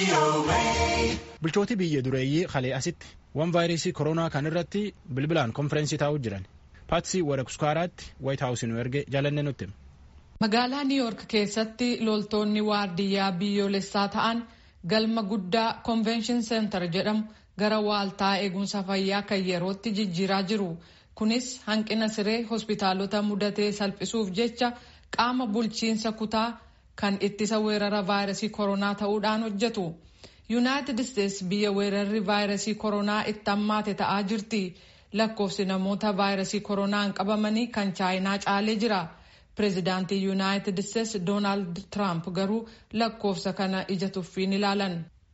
Bulchooti biyya dureeyyii kalee asitti waan vaayirasii koronaa kan irratti bilbilaan konfereensii taa'uu jiran paatsii warakuskaaraatti waayit haawusii nu erge jaalanne nutti. Magaalaa Niiyoork keessatti loltoonni waardiyyaa biyyoolessaa ta'an galma guddaa konvenshin seentar jedhamu gara waaltaa eegumsa fayyaa kan yerootti jijjiiraa jiru. Kunis hanqina siree hospitaalota mudatee salphisuuf jecha qaama bulchiinsa kutaa kan ittisa weerara vaayirasii koronaa ta'uudhaan hojjetu. yuunaayitid isteetsi biyya weerarri vaayirasii koronaa itti hammaate ta'aa jirti lakkoofsi namoota vaayirasii koronaan qabamanii kan chaayinaa caalee jira pireezidaantii yuunaayitid isteetsi doonaald tiraamp garuu lakkoofsa kana ija tuffiin ilaalan.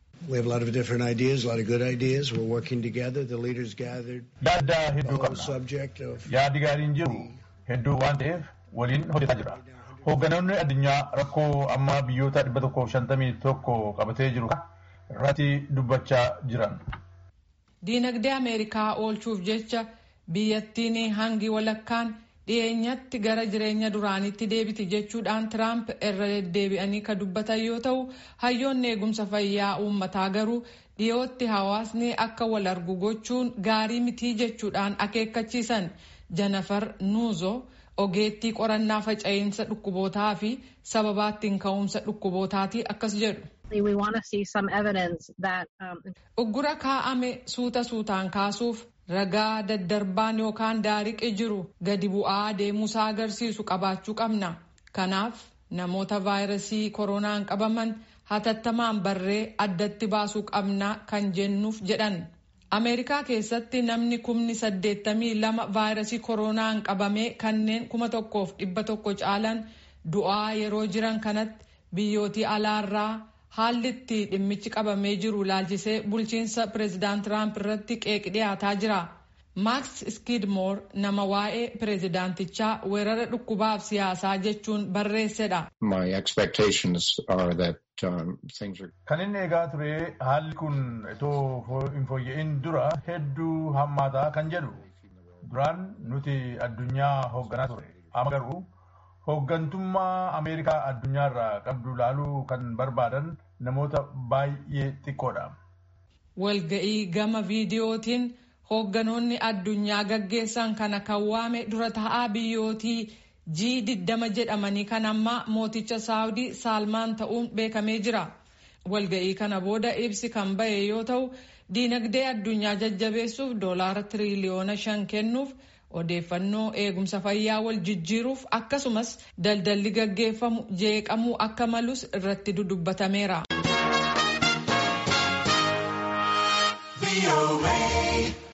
yaada hedduu qabna yaadi gaariin jiru hedduu waan ta'eef waliin hojjetaa jira hoogganoonni addunyaa rakkoo amma biyyoota 151 qabatee jiru irratti dubbachaa jiran. Diinagdee Ameerikaa oolchuuf jecha biyyattiin hangi walakkaan dhiyeenyatti gara jireenya duraanitti deebiti jechuudhaan Tiraamp irra deddeebi'anii kan dubbatan yoo ta'u hayyoonni eegumsa fayyaa uummataa garuu dhiyootti hawaasni akka wal argu gochuun gaarii mitii jechuudhaan akeekkachiisan Janafar Nuuzo ogeettii qorannaa faca'insa dhukkubootaa fi sababaa ittiin ka'umsa dhukkubootaati akkas jedhu. Uggura kaa'ame suuta suutaan kaasuuf ragaa daddarbaan yookaan daariqi jiru gadi bu'aa deemuusaa agarsiisu qabaachuu qabna. Kanaaf namoota vaayirasii koronaan qabaman hatattamaan barree addatti baasuu qabna kan jennuuf jedhan. Ameerikaa keessatti namni kumni saddeettamii lama vaayirasii koronaan qabamee kanneen kuma tokkoof dhibba tokko caalan du'aa yeroo jiran kanatti biyyootii alaarraa haalli itti dhimmichi qabamee jiru laalchisee bulchiinsa pireezidaant Tiraamp irratti qeeq dhiyaataa jira. Maaks Skidmoor nama waa'ee pireezidaantichaa weerara dhukkubaaf siyaasaa jechuun barreessedha. Kan inni eegaa ture haalli kun itoo hin fooyya'in dura hedduu hammaataa kan jedhu duraan nuti addunyaa hoogganaa ture amma garuu hooggantummaa Ameerikaa addunyaarraa qabdu laaluu kan barbaadan namoota baay'ee xiqqoodha. Walga'ii gama viidiyootiin hoogganoonni addunyaa gaggeessan kana kan waame dura ta'aa biyyootii G20 jedhamanii kan ammaa mooticha Saawudii Saalmaan ta'uun beekamee jira. Walga'ii kana booda ibsi kan bahe yoo ta'u diinagdee addunyaa jajjabeessuuf doolaara tiriliyoona shan kennuuf odeeffannoo eegumsa fayyaa wal jijjiiruuf akkasumas daldalli gaggeeffamu jeeqamuu akka malus irratti dudubbatameera.